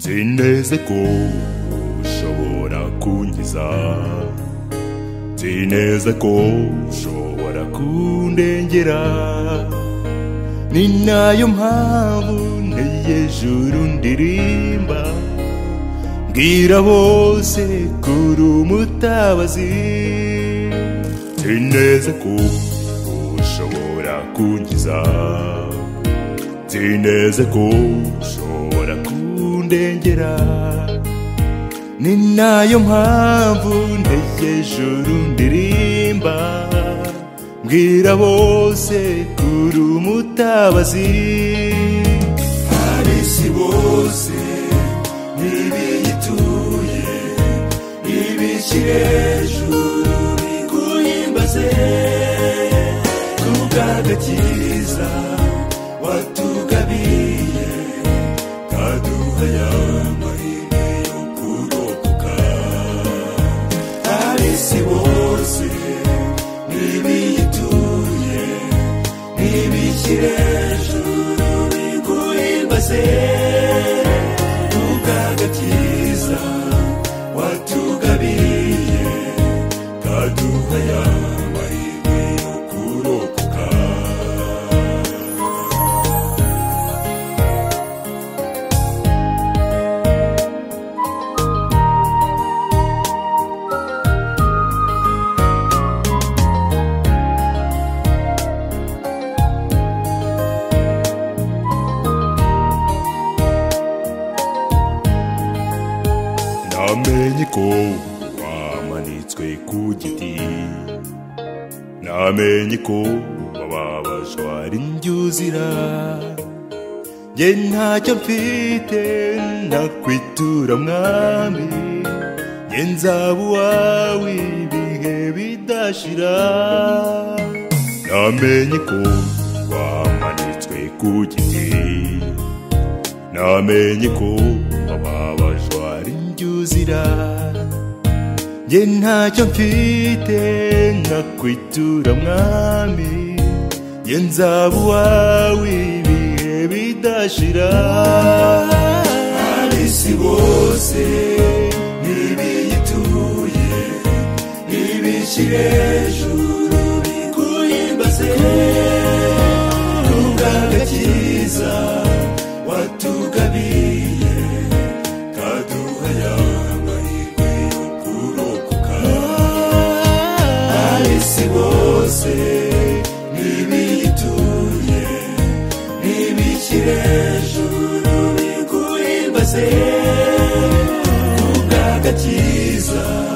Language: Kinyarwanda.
nzi ko ushobora kunkiza nzi neza ko ushobora kundengera ni nayo mpamvu nteye juru ndirimba mbwira bose kuri umutabazi nzi neza ko ushobora kunkiza nzi neza ko ushobora kundengera ni nayo mpamvu ntegereje uru ndirimba mbwira bose kuri umutabazi ab'isi bose n'ibiyituye ibikire hejuru biguhimbaze kubw'agakiza watugabiye kaduha ya mahirwe yo kurokoka ab'isi bose n'ibiyituye n'ibikire hejuru biguhimbaze kubw'agakiza watugabiye kaduha ya mahirwe yo kurokoka namenye ko wamanitswe ku giti namenye ko wababajwa n'indyuzira nge ntacyo mfite nakwitura mwami nge nzaba uwawe ibihe bidashira namenye ko wamanitswe ku giti namenye ko ababajwa ari njye uzira njye ntacyo mfite nkakwitura mwami njye nzaba uwawe ibihe bidashira ab'isi bose n'ibiyituye n'ibikire hejuru biguhimbaze kubw'agakiza watugabiye kaduha ya mahirwe yo kurokoka ab'isi bose n'ibiyituye n'ibikire hejuru biguhimbaze kubw'agakiza